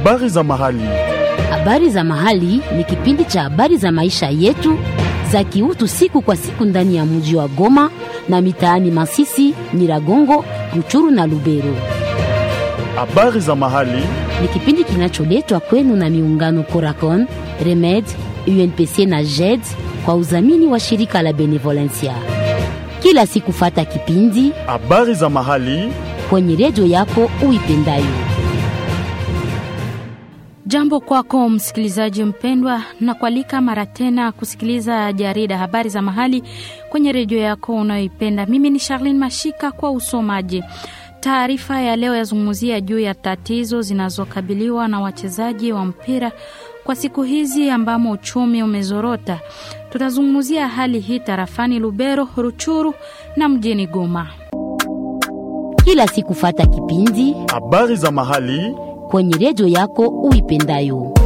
Habari za mahali. Habari za mahali ni kipindi cha habari za maisha yetu za kiutu siku kwa siku ndani ya mji wa Goma na mitaani Masisi, Nyiragongo, Ruchuru na Lubero. Habari za mahali. Ni kipindi kinacholetwa kwenu na miungano Coracon, Remed, UNPC na JED kwa udhamini wa shirika la Benevolencia. Kila siku fata kipindi Habari za mahali. kwenye redio yako uipendayo. Jambo kwako msikilizaji mpendwa, na kualika mara tena kusikiliza jarida habari za mahali kwenye redio yako unayoipenda. Mimi ni Charlene Mashika kwa usomaji. Taarifa ya leo yazungumzia juu ya tatizo zinazokabiliwa na wachezaji wa mpira kwa siku hizi ambamo uchumi umezorota. Tutazungumzia hali hii tarafani Lubero, Ruchuru na mjini Goma. Kila siku fata kipindi Habari za mahali. kwenye redio yako uipendayo.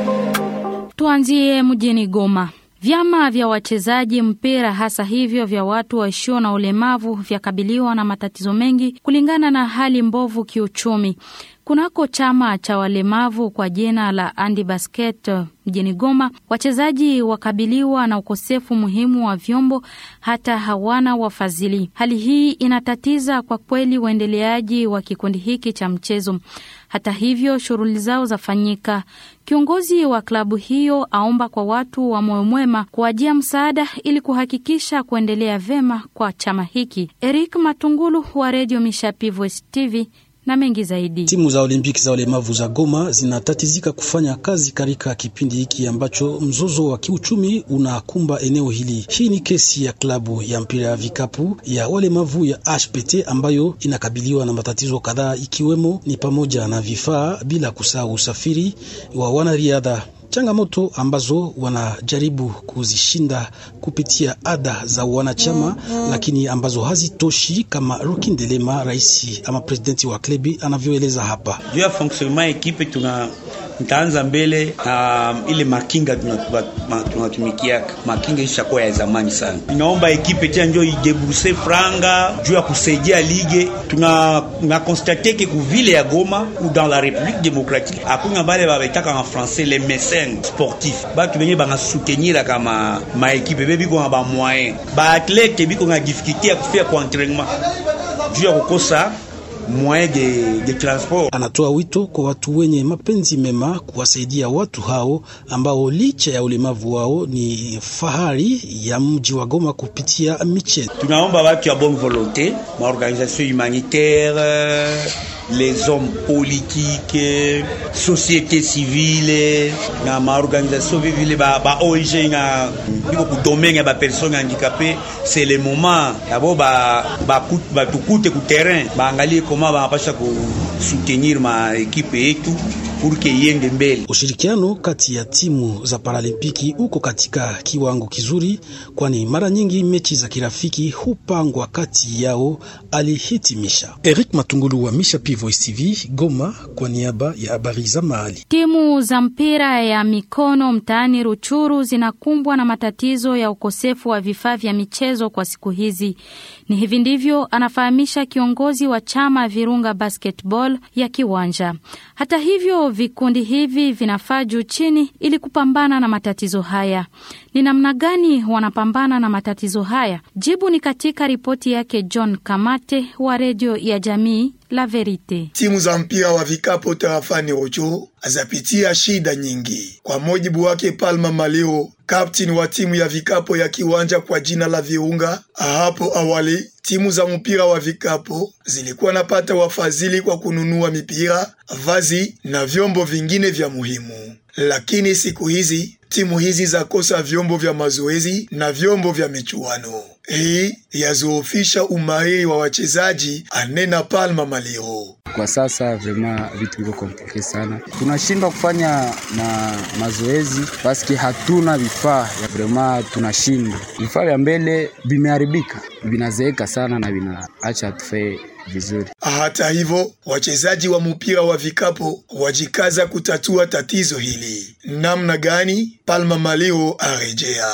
Tuanzie mjini Goma. Vyama vya wachezaji mpira hasa hivyo vya watu waishio na ulemavu vyakabiliwa na matatizo mengi kulingana na hali mbovu kiuchumi. Kunako chama cha walemavu kwa jina la Andi Basket mjini Goma, wachezaji wakabiliwa na ukosefu muhimu wa vyombo, hata hawana wafadhili. Hali hii inatatiza kwa kweli uendeleaji wa kikundi hiki cha mchezo. Hata hivyo, shughuli zao zafanyika. Kiongozi wa klabu hiyo aomba kwa watu wa moyo mwema kuwajia msaada ili kuhakikisha kuendelea vema kwa chama hiki. Eric Matungulu wa redio Mishapi Voice TV na mengi zaidi. Timu za Olimpiki za walemavu za Goma zinatatizika kufanya kazi katika kipindi hiki ambacho mzozo wa kiuchumi unakumba eneo hili. Hii ni kesi ya klabu ya mpira ya vikapu ya walemavu ya HPT ambayo inakabiliwa na matatizo kadhaa, ikiwemo ni pamoja na vifaa, bila kusahau usafiri wa wanariadha changamoto ambazo wanajaribu kuzishinda kupitia ada za wanachama, lakini ambazo hazitoshi, kama Ruki Ndelema, rais ama presidenti wa klebi anavyoeleza hapa. juu ya fonctionnement ekipe tuna ntaanza mbele na ile makinga tunatumikiaka tuna makinga ishakuwa ya zamani sana. Inaomba ekipe tena njo idebuse franga juu ya kusaidia lige. Tuna na constate ke ku ville ya Goma ou dans la République démocratique hakuna bale babetaka en français les mécènes sportifs, batu benye banga soutenir kama ma ekipe bebiko na ba moyen ba athlète biko na difficulté ya kufia kwa entraînement juu ya kukosa moyen de, de transport. Anatoa wito kwa watu wenye mapenzi mema kuwasaidia watu hao ambao licha ya ulemavu wao ni fahari ya mji wa Goma kupitia michezo. Tunaomba watu ya bonne volonté, ma organisation humanitaire, les hommes politiques, société civile na ma organisation vivile ba, ba ONG na biko ku domaine ya ba personnes handicapées, c'est le moment yabo ba ba, ba tukute ku terrain baangalie koma banapasha kusoutenir ma ekipe yetu pour que iende mbele. Ushirikiano kati ya timu za Paralimpiki uko katika kiwango kizuri, kwani mara nyingi mechi za kirafiki hupangwa kati yao, alihitimisha Eric Matungulu wa Misha P Voice TV Goma, kwa niaba ya habari za mahali. Timu za mpira ya mikono mtaani Ruchuru zinakumbwa na matatizo ya ukosefu wa vifaa vya michezo kwa siku hizi. Ni hivi ndivyo anafahamisha kiongozi wa chama Virunga Basketball ya Kiwanja. Hata hivyo, vikundi hivi vinafaa juu chini ili kupambana na matatizo haya. Ni namna gani wanapambana na matatizo haya? Jibu ni katika ripoti yake John Kamate wa redio ya jamii La Verite. Timu za mpira wa vikapo tarafani Rocho azapitia shida nyingi. Kwa mujibu wake Palma Malio, kapteni wa timu ya vikapo ya Kiwanja kwa jina la Virunga, hapo awali timu za mpira wa vikapo zilikuwa napata wafadhili kwa kununua mipira, vazi na vyombo vingine vya muhimu, lakini siku hizi timu hizi zakosa vyombo vya mazoezi na vyombo vya michuano. Hii yazoofisha umahiri wa wachezaji, anena Palma Maliro. Kwa sasa vrema vitu viko komplike sana, tunashindwa kufanya na mazoezi paski hatuna vifaa ya vrema, tunashindwa. Vifaa vya mbele vimeharibika, vinazeeka sana na vinaacha tufee vizuri. Hata hivyo, wachezaji wa mpira wa vikapo wajikaza kutatua tatizo hili. Namna gani? Palma Malio arejea.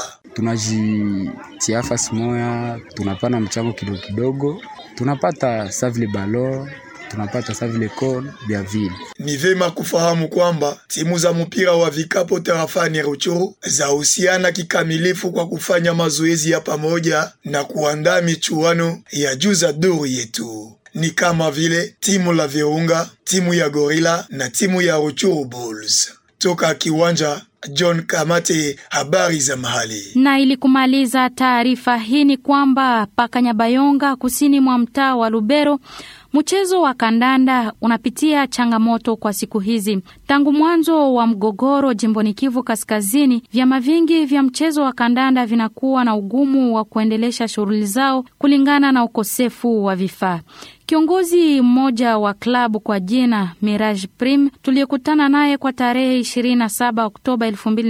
Tunajitia fasi moya, tunapana mchango kidogo kidogo, tunapata savile balo tunapata sa vile kol vya vile. Ni vema kufahamu kwamba timu za mpira wa vikapo tarafani Ruchuru zahusiana kikamilifu kwa kufanya mazoezi ya pamoja na kuandaa michuano ya juu za duru yetu ni kama vile timu la Virunga, timu ya Gorila na timu ya Ruchuru Bulls. Toka kiwanja John Kamate, habari za mahali. Na ili kumaliza taarifa hii ni kwamba Pakanyabayonga, kusini mwa mtaa wa Lubero, mchezo wa kandanda unapitia changamoto kwa siku hizi. Tangu mwanzo wa mgogoro jimboni Kivu Kaskazini, vyama vingi vya mchezo wa kandanda vinakuwa na ugumu wa kuendelesha shughuli zao kulingana na ukosefu wa vifaa. Kiongozi mmoja wa klabu kwa jina Mirage Prim tuliyekutana naye kwa tarehe 27 Oktoba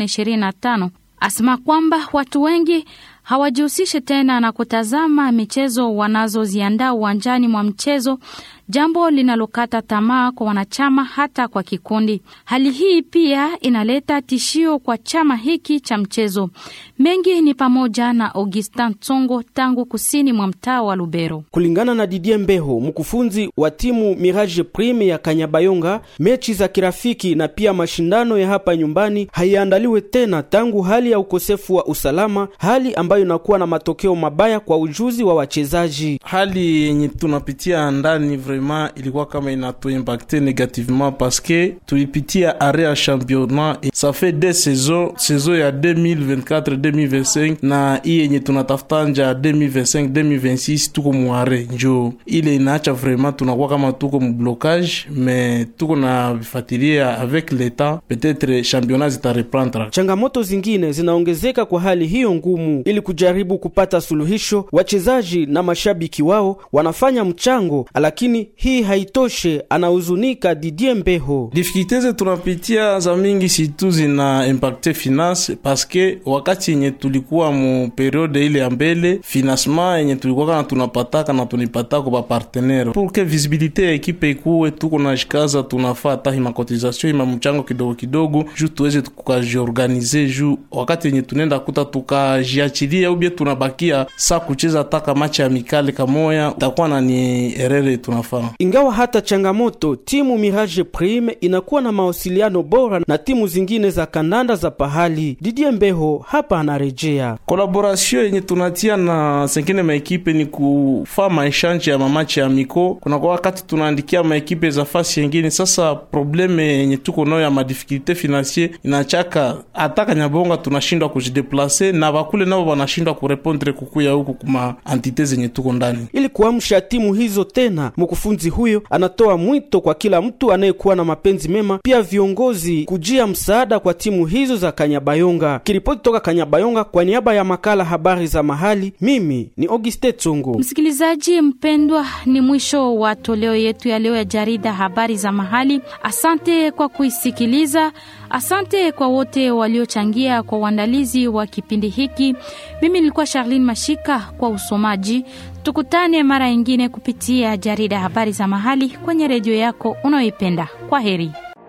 2025 asema kwamba watu wengi hawajihusishi tena na kutazama michezo wanazoziandaa uwanjani mwa mchezo, jambo linalokata tamaa kwa wanachama hata kwa kikundi. Hali hii pia inaleta tishio kwa chama hiki cha mchezo. Mengi ni pamoja na Augustin Tsongo tangu kusini mwa mtaa wa Lubero. Kulingana na Didier Mbeho, mkufunzi wa timu Mirage Prime ya Kanyabayonga, mechi za kirafiki na pia mashindano ya hapa nyumbani haiandaliwe tena tangu hali ya ukosefu wa usalama, hali ambayo inakuwa na matokeo mabaya kwa ujuzi wa wachezaji. Hali yenye tunapitia ndani vraiment ilikuwa kama inatuimpacte negativement parce que tulipitia are ya championnat et ça fait deux saisons, saison ya 2024 2025 na hii yenye tunatafuta nja 2025 2026 tuko muare, njo ile inaacha vraiment tunakuwa kama tuko mublocage, mais tuko na vifatilia avec l'etat peut-être championnat zitareprendre. Changamoto zingine zinaongezeka kwa hali hiyo ngumu. Ili kujaribu kupata suluhisho, wachezaji na mashabiki wao wanafanya mchango, lakini hii haitoshe, anahuzunika Didier Mbeho. Difikulté ze tunapitia za mingi situ zina impacte finance paske wakati yenye tulikuwa mu periode ile ya mbele financement yenye tulikuwa kana tunapataka na tunipataka kwa partenaire pour que visibilité ya ekipe ikuwe, tuko na shikaza tunafaa hata hima cotisation hima mchango kidogo kidogo, juu tuweze tukajiorganize, juu wakati yenye tunenda kuta tukajiachilia ubie tunabakia sa kucheza taka machi ya mikale kamoya, itakuwa na ni erere tunafaa Ingawa hata changamoto, timu Mirage Prime inakuwa na mawasiliano bora na timu zingine za kandanda za pahali. Didier Mbeho hapa anarejea. Collaboration yenye tunatia na sengine maekipe ni kufaa maeshanje ya mamachi ya miko. Kuna kwa wakati tunaandikia maekipe za fasi yengine. Sasa probleme yenye tuko nayo ya madifikulite financier inachaka hata Kanyabonga tunashindwa kujideplace na bakule nao wanashindwa kurepondre kukuya huku kuma antite zenye tuko ndani. Ili kuamsha timu hizo tena, mkufunzi huyo anatoa mwito kwa kila mtu anayekuwa na mapenzi mema, pia viongozi kujia msaada kwa timu hizo za Kanyabayonga. Kiripoti toka Kanyabayonga kwa niaba ya makala habari za mahali, mimi ni Auguste Tsongo. Msikilizaji mpendwa, ni mwisho wa toleo yetu ya leo ya jarida habari za mahali. Asante kwa kuisikiliza. Asante kwa wote waliochangia kwa uandalizi wa kipindi hiki. Mimi nilikuwa Charlene Mashika kwa usomaji. Tukutane mara nyingine kupitia jarida habari za mahali kwenye redio yako unayoipenda. Kwa heri.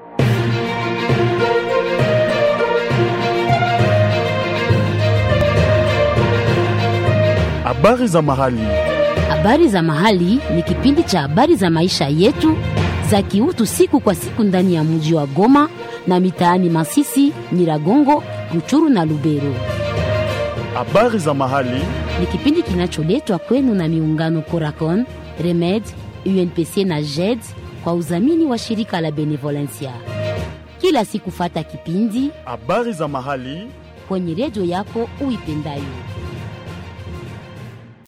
Habari za mahali. Habari za mahali ni kipindi cha habari za maisha yetu za kiutu siku kwa siku ndani ya mji wa Goma na mitaani Masisi, Nyiragongo, Ruchuru na Lubero. Habari za mahali. Ni kipindi kinacholetwa kwenu na miungano Coracon, Remed, UNPC na JED kwa udhamini wa shirika la Benevolencia. Kila siku fata kipindi Habari za mahali. kwenye redio yako uipendayo.